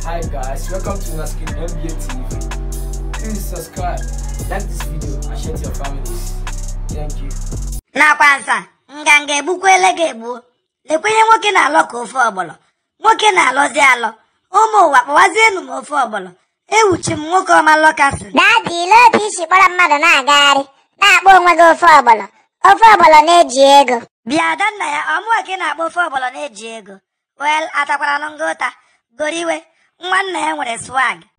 Hi guys, welcome to Naskin MBA TV. Please subscribe, like this video, and share to your families. Thank you. nakwa nsa nganga egbukwele gị egbuo lekwenye nwoke na-alọ ka ofe ọgbọlọ nwoke na-alọzi alọ ụmụ ụwa kpọwazienu m ofe ọgbọlọ ewuchi m nwoke ọma lọkasị Dadi ile otu isi kpọrọ mmadụ na-agagharị na-akpọ onwe gị ofe ọgbọlọ ofe ọgbọlọ na-eji ego bịa adanna ya ọmụwa ka ị na-akpọ ofe ọgbọlọ na-eji ego wel atakwara ngụ ụta goriwe nwanna ya nwere swag